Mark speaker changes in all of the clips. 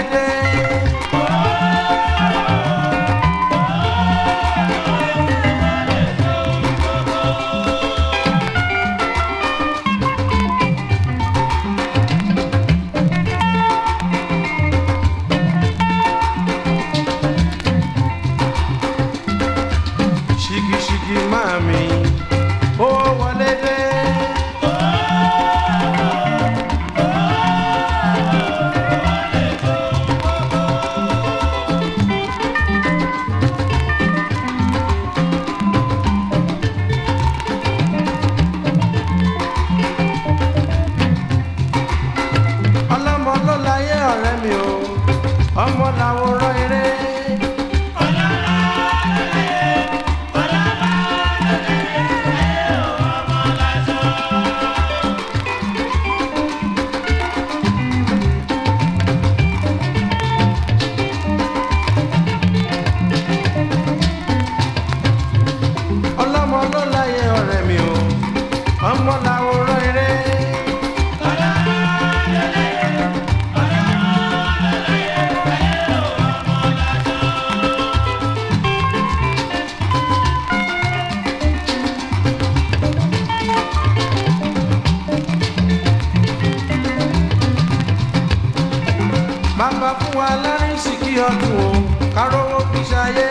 Speaker 1: dé. ṣìkìṣìkì máa mi ó wọlé dé. ọlọ́mọ ló láyé ọ̀rẹ́ mi o ọmọ làwòrán eré. ọlọ́mọ ló láyé ọ̀rẹ́ mi o ọmọ làwòrán eré. bàbá fún wa lárísìkí ọdún o kárówó fi ṣayé.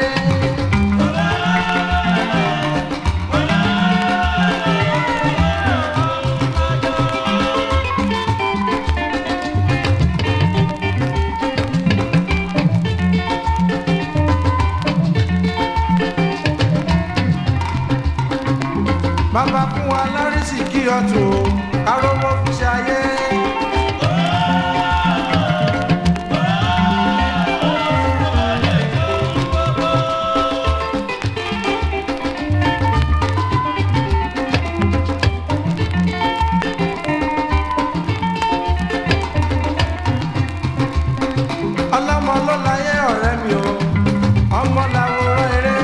Speaker 1: bàbá fún wa lárísìkí ọdún o kárówó fi ṣayé. ọlọ́mọ ló láyé ọ̀rẹ́ mi o ọmọ làwòrán eré.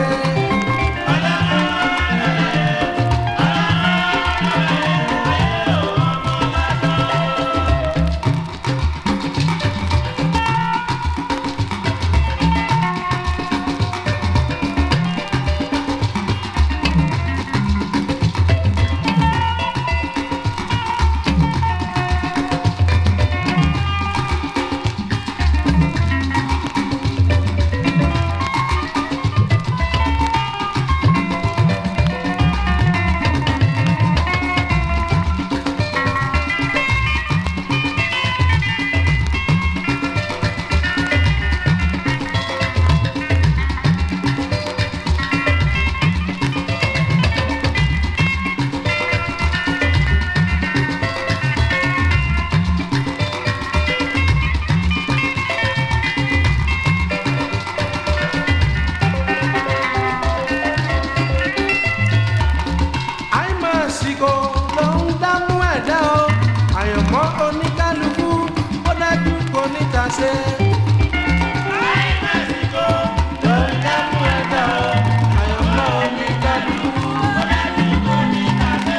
Speaker 1: àìmọ̀síkò ló ń dámú ẹ̀dá o àyànmọ́ oníkálukú ó dájú kò níta ṣe. àìmọ̀síkò ló ń dámú ẹ̀dá o àyànmọ́ oníkálukú ó dájú kò níta ṣe.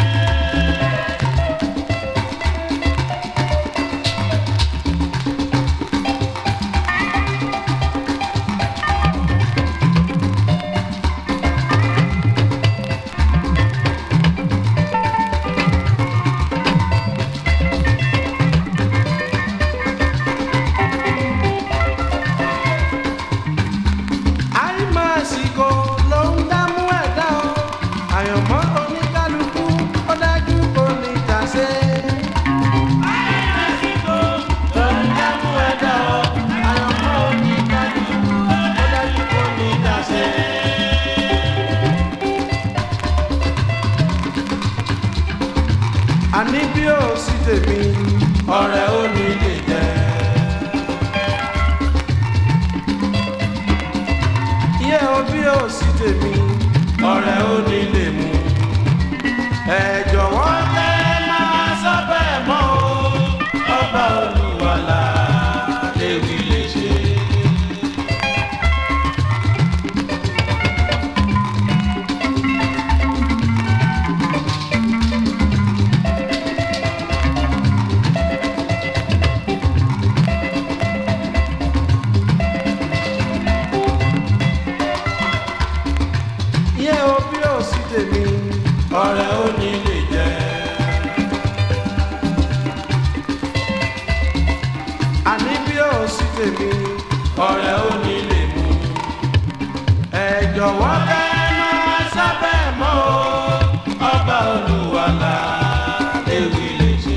Speaker 1: àìmọ̀síkò ló ń dámú ẹ̀dá o àyànmọ́ oníkálukú ó dájú kò níta ṣe. àìmọ̀síkò ló ń dámú ẹ̀dá o àyànmọ́ oníkálukú ó dájú kò níta ṣe. àní bí ó sì tèmi ọ̀rẹ́ ò ní lè jẹ́. iye o bí ó sì tèmi ọ̀rẹ́ ò ní lè mú. ẹ jọ̀wọ́ jẹ́ máa sọ bẹ́ẹ̀ mọ́ o ọba olúwalà léwu lè ṣe. tèmi ọ̀rẹ́ ò ní lè mú ẹ jọ̀wọ́ bẹ́ẹ̀ máa sábẹ́ mọ́ o ọba olúwalà ewì lè ṣe.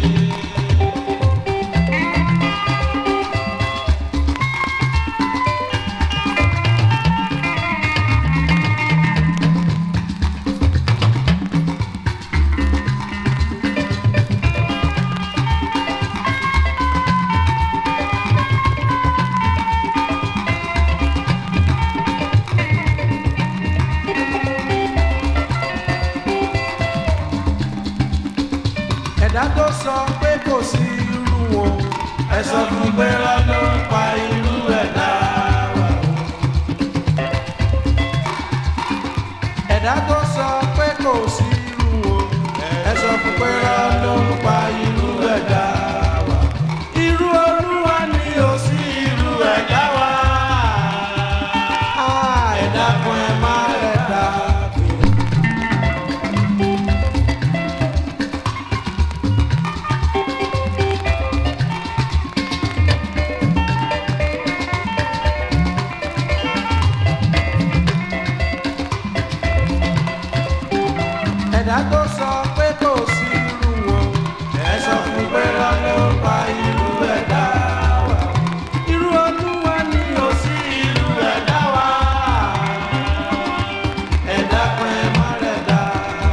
Speaker 1: ẹ̀dá tó sọ pé kò sí irú wọn ẹ sọ fún pé lọ́dún pa irú ẹ̀dá wa. ẹ̀dá tó sọ pé kò sí irú wọn ẹ sọ fún pé lọ́dún pa irú ẹ̀dá wa. irú olúwa ni ò sí irú ẹ̀dá wa. Ah, ẹ̀dá kan ẹ má ẹ̀dá pè. ẹ̀dá tó sọ pé kò sí irú wọn ẹ sọ fún pé lọ́lọ́ pa irú ẹ̀dá wa. irú olúwa ni ò sí irú ẹ̀dá wa. ẹ̀dá kan ẹ má rẹ̀ dá.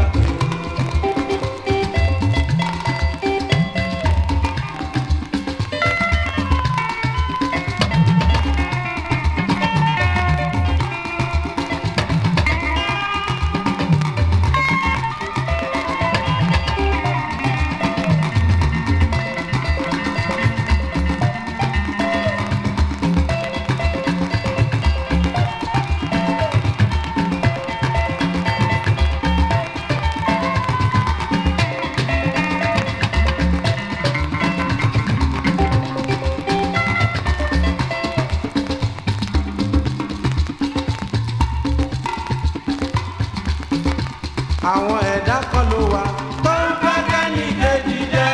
Speaker 1: àwọn ẹ̀dá kan ló wà tó ń fẹ́ kẹ́ni kejì jẹ́.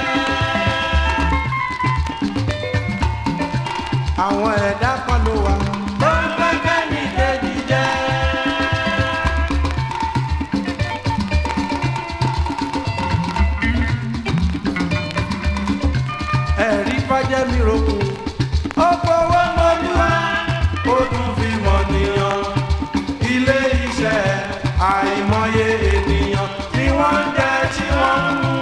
Speaker 1: àwọn ẹ̀dá kan ló wà tó ń fẹ́ kẹ́ni kejì jẹ́. ẹ̀rí fàjẹ́ mi rògbò ó fowó mọ́lúwa ó tún fi mọ̀ nìyàn ilé iṣẹ́ àìmọye ènìyàn tí wọ́n ń jẹ tí wọ́n ń mú.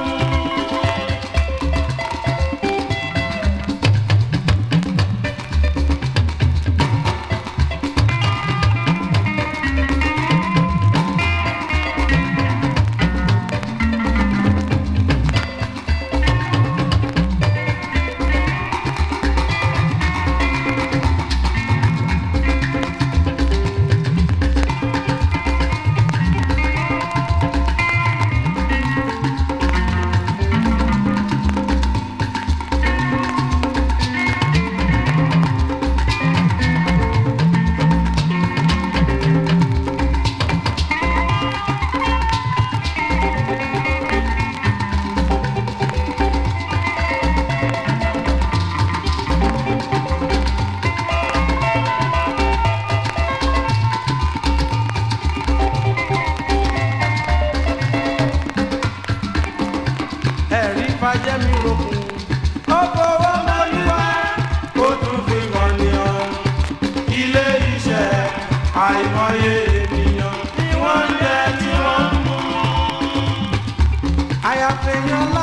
Speaker 1: ẹ̀rí fàjẹ́ mi rògbò ó fowó mọ́lúwa ó tún fi mọ̀ nìyàn ilé iṣẹ́ àìmọye ènìyàn tí wọ́n ń jẹ tí wọ́n ń mú. àyàfẹ́yàn lá.